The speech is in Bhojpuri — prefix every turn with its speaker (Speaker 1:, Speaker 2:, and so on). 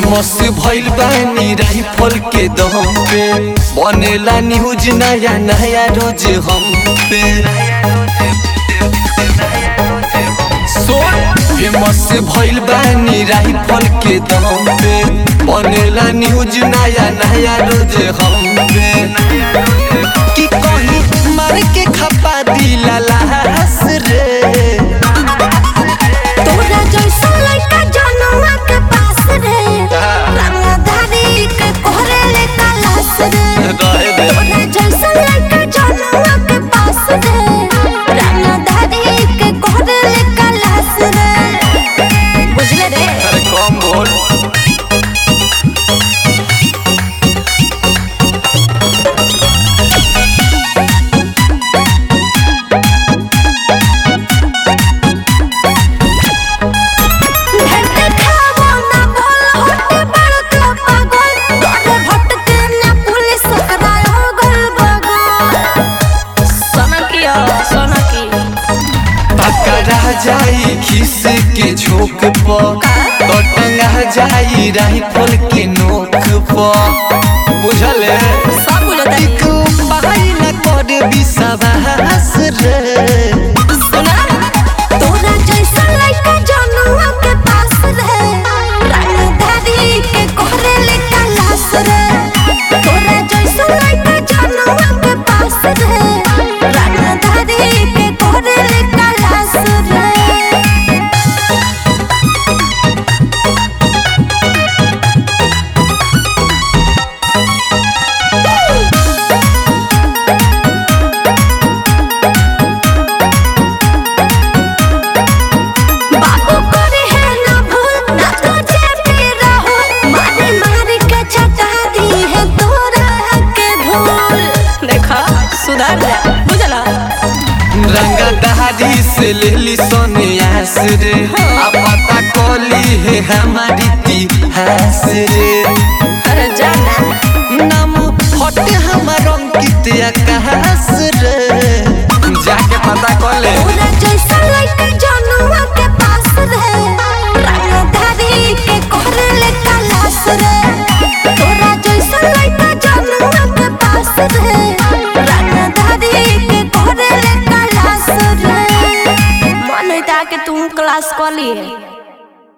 Speaker 1: फेमस भइल बानी राइफल के दम पे बनेला न्यूज नया नया रोज हम पे फेमस भइल बानी राइफल के दम पे बनेला न्यूज नया नया रोज हम पे कि कहीं मार के खपा दिला लाश रे
Speaker 2: तोरा जैसा लड़का जनुआ के पास रे रंगधारी के कोहरे ले तलाश रे
Speaker 1: रहे दे।
Speaker 2: तोरा जैसा लड़का जनुआ के पास रे रंगधारी के कोहरे ले तलाश रे बुझले रे
Speaker 1: अरे कम बोल
Speaker 2: ढेर खावो ना भोल होटे बड़का पागल तोरे भटके ना पुलिस कराय हो गल बगल सनकिया सनकी
Speaker 1: पकड़ा जाई खिस के झोंक पर तो टंगा जाई राइफल के नोक पर बुझल है?
Speaker 2: सब बुझता
Speaker 1: एक पाई न कर विश्वास रे
Speaker 2: सुना तोरा जैसा लड़का जनुआ के पास रे रंगधारी के कोहरे ले तलाश रे तोरा जैसा लड़का जनुआ के पास रे रंगधारी के कोहरे ले तलाश रे बाबू करे है ना भूल ना तो जेबी रहो मारे मारे के छटा दी है तोरा के धूल देखा सुधार जा बुझला
Speaker 1: रंगा दहाड़ी से ले ली सोनियास रे आ पता कोली है हमारी इतिहास रे
Speaker 2: अरे जाना
Speaker 1: नाम हटे हमार अंकित आकाश रे जाके पता कर ले
Speaker 2: तोरा जैसा लड़का जनुआ के पास रे रंगधारी के कोहरे ले तलाश रे तोरा जैसा लड़का जनुआ के पास रे रंगधारी के कोहरे ले तलाश रे मन होता के तू क्लास कर लिए